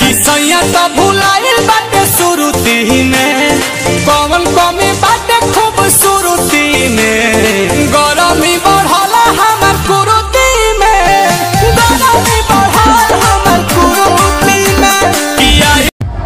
कि सैया तो भुलाइल बाटे सुरुती में कौन कमी बाटे खूबसूरती में गरमी बढ़ला हमर कुरुती में गरमी बढ़ल हमर कुरुती में किया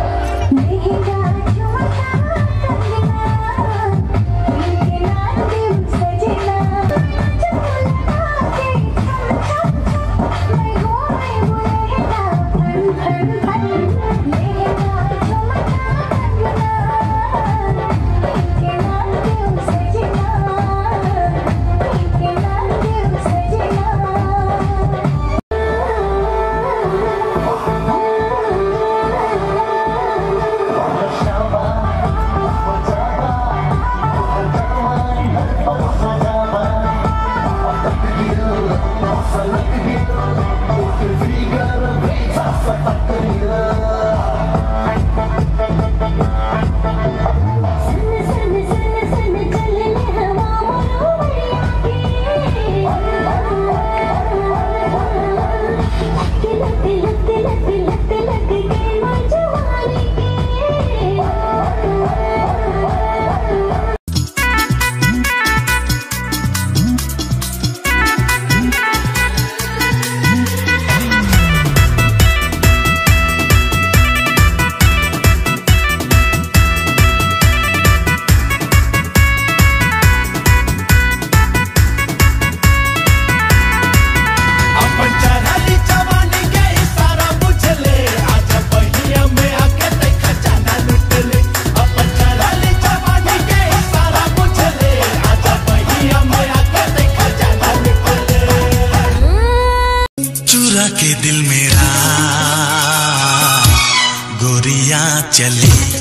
अपन चढ़ली जवानी के इशारा बुझले आज पहिया में आके देखा जाना लुटले अपन चढ़ली जवानी के इशारा बुझले आज पहिया में आके देखा जाना लुटले चुरा के दिल मेरा गोरिया चली